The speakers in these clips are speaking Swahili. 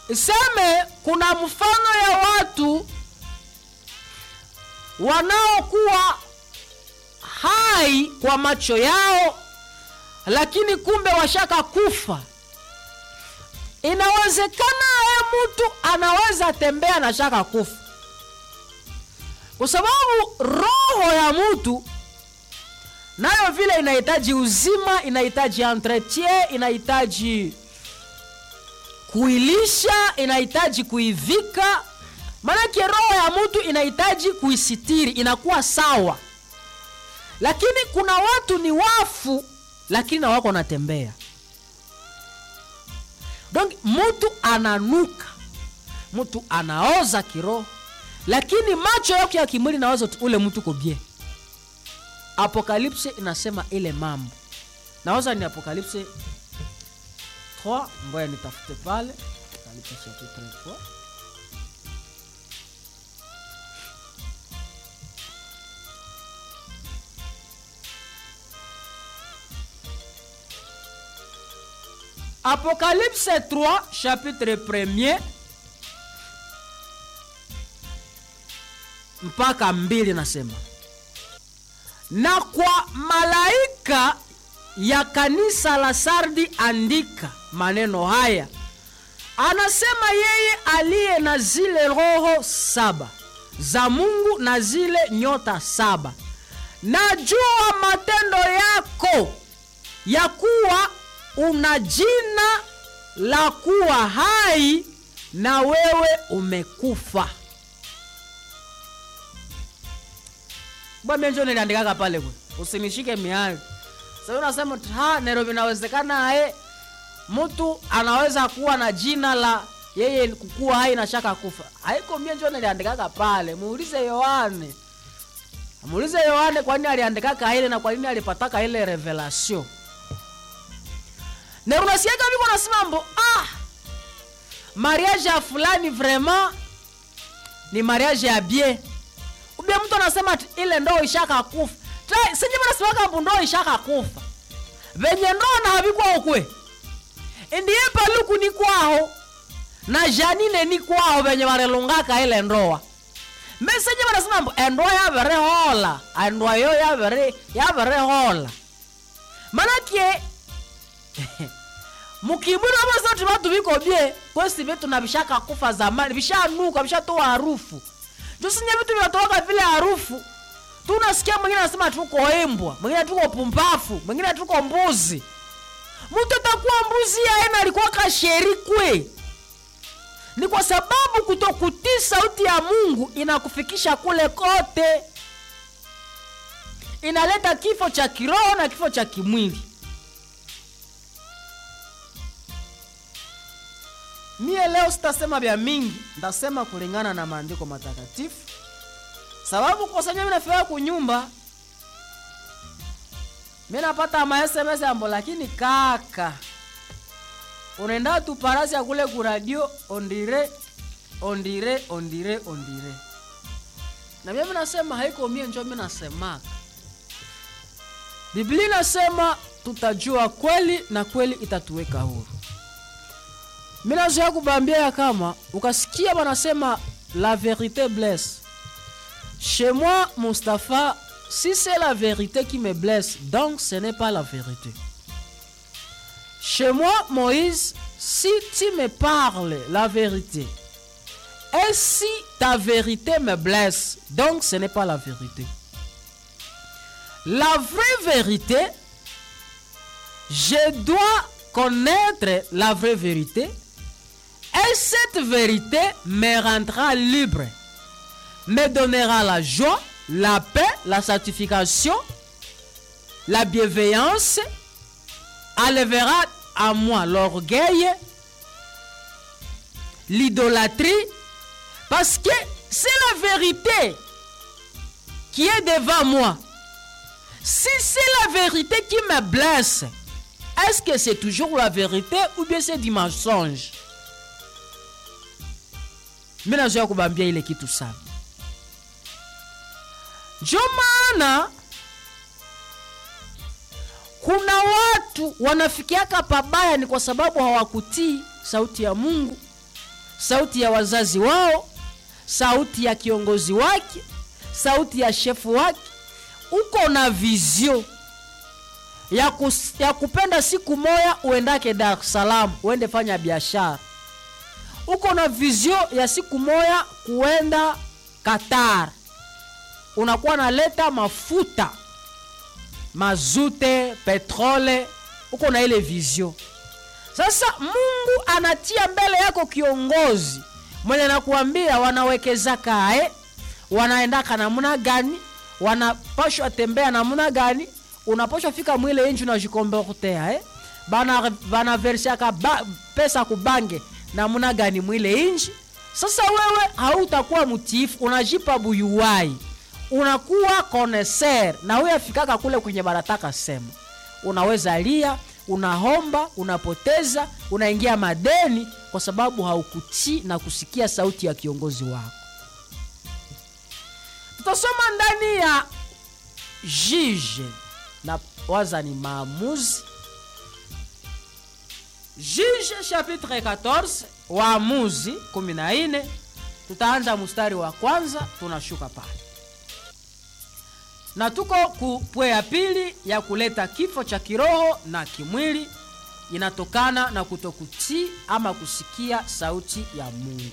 iseme kuna mfano ya watu wanaokuwa hai kwa macho yao lakini kumbe washaka kufa inawezekana ye mtu anaweza tembea na shaka kufa kwa sababu roho ya mtu nayo vile inahitaji uzima inahitaji entretien inahitaji kuilisha inahitaji kuivika maanake roho ya mtu inahitaji kuisitiri inakuwa sawa lakini kuna watu ni wafu lakini na wako wanatembea donc mtu ananuka mtu anaoza kiroho lakini macho yake ya kimwili nawaza tu ule mtu kobie apokalipse inasema ile mambo nawaza ni apokalipse 3 ngoya nitafute pale apokalipse chapitre 3 apocalypse 3 chapitre 1er mpaka mbili nasema na kwa malaika ya kanisa la sardi andika maneno haya anasema yeye aliye na zile roho saba za mungu na zile nyota saba najua matendo yako ya kuwa una jina la kuwa hai na wewe umekufa bwamenjo niliandikaka pale kwe usinishike miali sasa unasema ha nero vinawezekana ae mtu anaweza kuwa na jina la yeye kukuwa hai na shaka kufa haiko mie njo niliandikaka pale muulize yohane muulize yohane kwa nini aliandikaka ile na kwa nini alipataka ile revelation na unasiaga viko nasema mbo ah mariage ya fulani vraiment ni mariage ya bien ubia mtu anasema ati ile ndoo ishaka kufa senye mnasemaka mbu ndoo ishaka kufa venye ndoo na havikwa ukwe ndiye paluku ni kwaho na janine ni kwaho venye varelungaka ile ndoa mesenye vanasema mbu endoa yavere hola endoa yo yavere yavere hola manake mukibwira vasati vatu viko bie kwesi vitu na vishaka kufa zamani vishanuka vishatoa harufu tusinye vitu vinatoka vile harufu tunasikia mwingine anasema tuko imbwa mwingine tuko pumbafu mwingine tuko mbuzi mtu atakuwa mbuzi yaena alikuwa kasherikwe ni kwa sababu kutokutii sauti ya mungu inakufikisha kule kote inaleta kifo cha kiroho na kifo cha kimwili mie leo sitasema vya mingi ntasema kulingana na maandiko matakatifu sababu kosanya minafika kunyumba mi napata masms ambo lakini kaka unaenda tu parasi ya kule kuradio ondire ondire ondire ondire na mimi nasema haiko mie njo mi nasemaka biblia inasema tutajua kweli na kweli itatuweka huru mi nazoya kubambia ya kama ukasikia wanasema la vérité blesse chez moi mustapha si c'est la vérité qui me blesse donc ce n'est pas la vérité chez moi moïse si tu me parles la vérité et si ta vérité me blesse donc ce n'est pas la vérité la vraie vérité je dois connaître la vraie vérité et cette vérité me rendra libre, me donnera la joie, la paix, la sanctification, la bienveillance, enlèvera à moi l'orgueil, l'idolâtrie, parce que c'est la vérité qui est devant moi. Si c'est la vérité qui me blesse, est-ce que c'est toujours la vérité ou bien c'est du mensonge mi nazoya kubambia ile kitu sana njo maana kuna watu wanafikiaka pabaya ni kwa sababu hawakutii sauti ya mungu sauti ya wazazi wao sauti ya kiongozi wake sauti ya shefu wake uko na vizio ya, kus, ya kupenda siku moya uendake dar es salaam uende fanya biashara uko na vizio ya siku moya kuenda qatar unakuwa naleta mafuta mazute petrole uko na ile vizio sasa mungu anatia mbele yako kiongozi mwenye nakuambia wanawekeza kae wanaendaka namna gani wanapashwa tembea namna gani unapashwa fika mwile inji unajikomportea eh? bana banaversiaka ba, pesa kubange namna gani mwile inji sasa wewe hautakuwa mtiifu unajipa buyuwai unakuwa koneser na huyo afikaka kule kwenye barataka sema unaweza lia unahomba unapoteza unaingia madeni kwa sababu haukutii na kusikia sauti ya kiongozi wako tutasoma ndani ya jije na waza ni maamuzi jije chapitre 14 waamuzi 14 tutaanza mstari wa kwanza tunashuka pale na tuko kupwe ya pili ya kuleta kifo cha kiroho na kimwili inatokana na kutokutii ama kusikia sauti ya mungu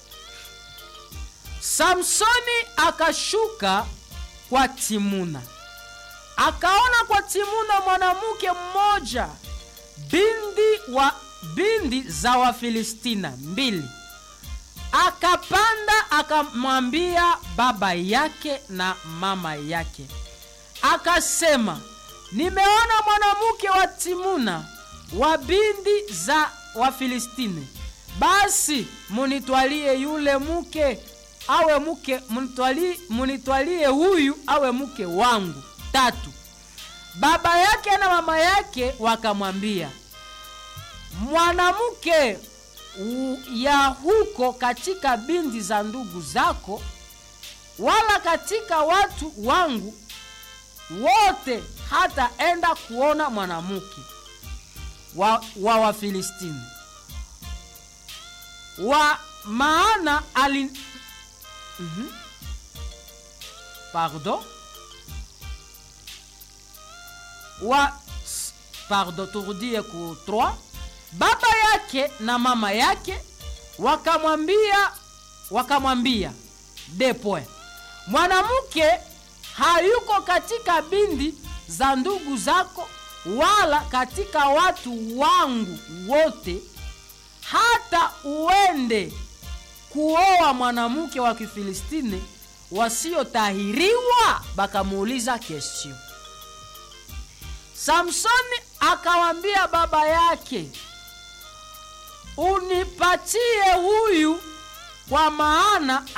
samsoni akashuka kwa timuna akaona kwa timuna mwanamke mmoja bindi wa bindi za wafilistina mbili akapanda akamwambia baba yake na mama yake akasema nimeona mwanamke wa timuna wa bindi za wafilistini basi munitwalie yule mke awe mke munitwalie, munitwalie huyu awe mke wangu tatu baba yake na mama yake wakamwambia mwanamke ya huko katika bindi za ndugu zako wala katika watu wangu wote hataenda kuona mwanamke wa, wa wafilistini wa maana ali mm-hmm. pardon wa pardon turudie ku 3 baba yake na mama yake wakamwambia wakamwambia depoe mwanamke hayuko katika bindi za ndugu zako wala katika watu wangu wote hata uende kuoa mwanamke wa kifilistini wasiotahiriwa bakamuuliza kesio samsoni akawambia baba yake unipatie huyu kwa maana